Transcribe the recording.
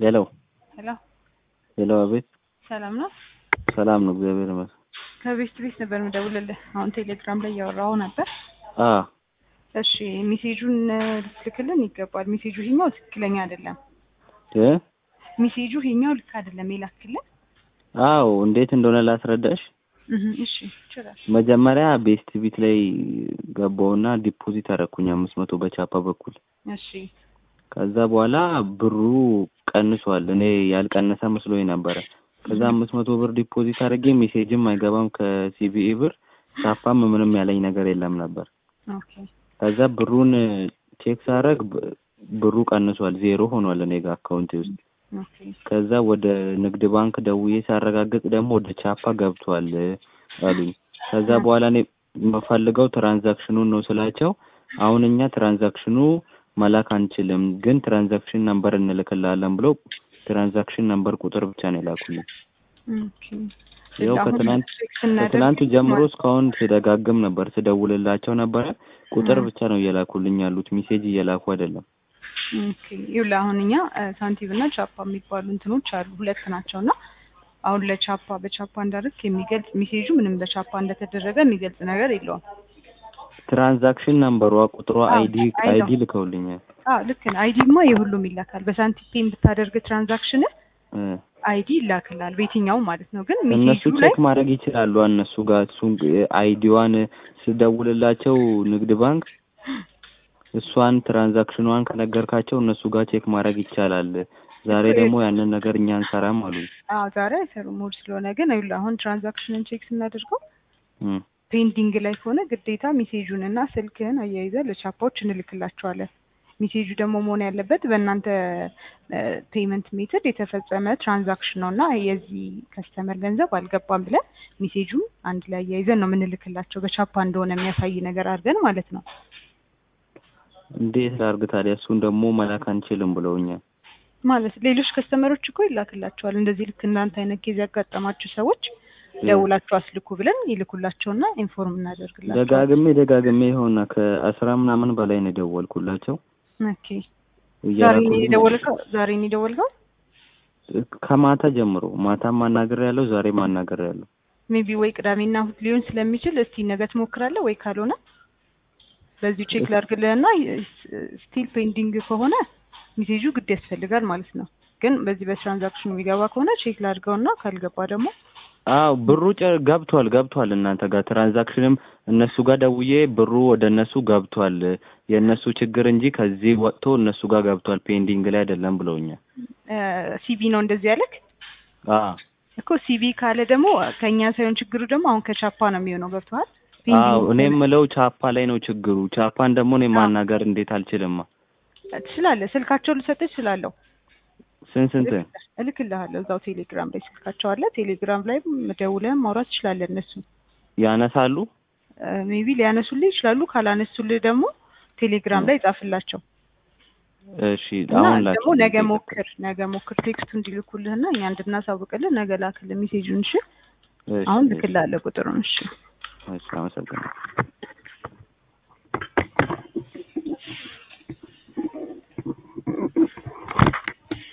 ሄሎ ሄሎ ሄሎ፣ አቤት። ሰላም ነው? ሰላም ነው፣ እግዚአብሔር ይመስገን። ከቤት ቤት ነበር የምደውልልህ። አሁን ቴሌግራም ላይ እያወራሁ ነበር። አ እሺ ሜሴጁን ልትልክልን ይገባል። ሜሴጁ ይሄኛው ትክክለኛ አይደለም። እ ሜሴጁ ይሄኛው ልክ አይደለም የላክልን። አዎ፣ እንዴት እንደሆነ ላስረዳሽ። እህ እሺ ይችላል። መጀመሪያ ቤስት ቢት ላይ ገባውና ዲፖዚት አደረኩኝ አምስት መቶ በቻፓ በኩል እሺ ከዛ በኋላ ብሩ ቀንሷል። እኔ ያልቀነሰ መስሎኝ ነበረ። ከዛ አምስት መቶ ብር ዲፖዚት አድርጌ ሜሴጅም አይገባም ከሲቢኢ ብር ቻፓም ምንም ያለኝ ነገር የለም ነበር። ኦኬ ከዛ ብሩን ቼክ ሳደርግ ብ- ብሩ ቀንሷል፣ ዜሮ ሆኗል እኔ ጋር አካውንቴ ውስጥ። ኦኬ ከዛ ወደ ንግድ ባንክ ደውዬ ሳረጋግጥ ደግሞ ወደ ቻፓ ገብቷል አሉኝ። ከዛ በኋላ እኔ የምፈልገው ትራንዛክሽኑን ነው ስላቸው አሁን እኛ ትራንዛክሽኑ መላክ አንችልም፣ ግን ትራንዛክሽን ነምበር እንልክላለን ብለው ትራንዛክሽን ነምበር ቁጥር ብቻ ነው የላኩልኝ። ኦኬ ያው አሁን ከትናንት ቼክ ስናደርግ ከትናንቱ ጀምሮ ማለት- እስካሁን ስደጋግም ነበር፣ ስደውልላቸው ነበረ። ቁጥር እ። ብቻ ነው እየላኩልኝ ያሉት፣ ሜሴጅ እየላኩ አይደለም። ኦኬ ይኸውልህ አሁን እኛ እ፣ ሳንቲም እና ቻፓ የሚባሉ እንትኖች አሉ ሁለት ናቸው እና አሁን ለቻፓ በቻፓ እንዳደረግ የሚገልጽ ሜሴጁ ምንም በቻፓ እንደተደረገ የሚገልጽ ነገር የለውም። ትራንዛክሽን ነምበሯ ቁጥሯ አዎ፣ አይዲ አይ ነው። አይዲ ልከውልኛል። አዎ ልክ ነው። አይዲማ የሁሉም ይላካል። በሳንቲም ብታደርግ ትራንዛክሽን እ። አይዲ ይላክላል በየትኛውም ማለት ነው። ግን እነሱ ሜሴጁ ላይ ቼክ ማድረግ ይችላሉ። እነሱ ጋር እሱን አይዲዋን ስደውልላቸው ንግድ ባንክ እሷን ትራንዛክሽኗን ከነገርካቸው እነሱ ጋር ቼክ ማድረግ ይቻላል። ዛሬ ደግሞ ያንን ነገር እኛ አንሰራም አሉ። አዎ ዛሬ አይሰሩም እሑድ ስለሆነ። ግን ይኸውልህ አሁን ትራንዛክሽንን ቼክ ስናደርገው እም። ፔንዲንግ ላይ ከሆነ ግዴታ ሜሴጁን እና ስልክህን አያይዘህ ለቻፓዎች እንልክላቸዋለን። ሜሴጁ ደግሞ መሆን ያለበት በእናንተ ፔመንት ሜትድ የተፈጸመ ትራንዛክሽን ነው እና የዚህ ከስተመር ገንዘብ አልገባም ብለን ሜሴጁን አንድ ላይ አያይዘን ነው የምንልክላቸው በቻፓ እንደሆነ የሚያሳይ ነገር አድርገን ማለት ነው። እንዴት ላድርግ ታዲያ? እሱን ደግሞ መላክ አንችልም ብለውኛል። ማለት ሌሎች ከስተመሮች እኮ ይላክላቸዋል። እንደዚህ ልክ እናንተ አይነት ኬዝ ያጋጠማችሁ ሰዎች ደውላችሁ አስልኩ ብለን ይልኩላቸውና ኢንፎርም እናደርግላቸው። ደጋግሜ ደጋግሜ የሆነ ከአስራ ምናምን በላይ ነው የደወልኩላቸው ኦኬ ዛሬ ነው እያላኩልኝ የደወልከው? ዛሬ ነው የደወልከው? ከማታ ጀምሮ ማታም ማናገር ያለው ዛሬ ማናገር ያለው ሜቢ ወይ ቅዳሜና እሑድ ሊሆን ስለሚችል እስቲ ነገ ትሞክራለህ ወይ ካልሆነ በዚሁ ቼክ ላድርግልህና ስቲል ፔንዲንግ ከሆነ ሜሴጁ ግድ ያስፈልጋል ማለት ነው። ግን በዚህ በትራንዛክሽኑ የሚገባ ከሆነ ቼክ ላድርገውና ካልገባ ደግሞ አዎ ብሩ ጨ- ገብቷል ገብቷል እናንተ ጋር ትራንዛክሽንም እነሱ ጋር ደውዬ ብሩ ወደ እነሱ ገብቷል የእነሱ ችግር እንጂ ከዚህ ወጥቶ እነሱ ጋር ገብቷል ፔንዲንግ ላይ አይደለም ብለውኛል ሲቢ ነው እንደዚህ ያለክ አዎ እኮ ሲቢ ካለ ደግሞ ከእኛ ሳይሆን ችግሩ ደግሞ አሁን ከቻፓ ነው የሚሆነው ገብቶሃል? አዎ ፔንዲንግ እኔ የምለው ቻፓ ላይ ነው ችግሩ ቻፓን ደግሞ እኔ አዎ። ማናገር እንዴት አልችልማ ትችላለህ። ስልካቸው ልሰጥህ እችላለሁ። ስንት ስንት እልክልሃለሁ እዛው ቴሌግራም ላይ ስልካቸው አለ። ቴሌግራም ላይ ደውለህም ማውራት ትችላለህ። እነሱ ያነሳሉ ሜቢ ሊያነሱልህ ይችላሉ። ካላነሱልህ ደግሞ ቴሌግራም ላይ ጻፍላቸው እሺ እና አሁን ደግሞ ላኪልኝ ነገ ቴሌግራም። ሞክር ነገ ሞክር ቴክስቱ እንዲልኩልህና እኛ እንድናሳውቅልህ ነገ ላክልህ ሜሴጁን። እሺ እሺ አሁን እሺ ልክልሃለሁ ቁጥሩን። እሺ እሺ አመሰግናለሁ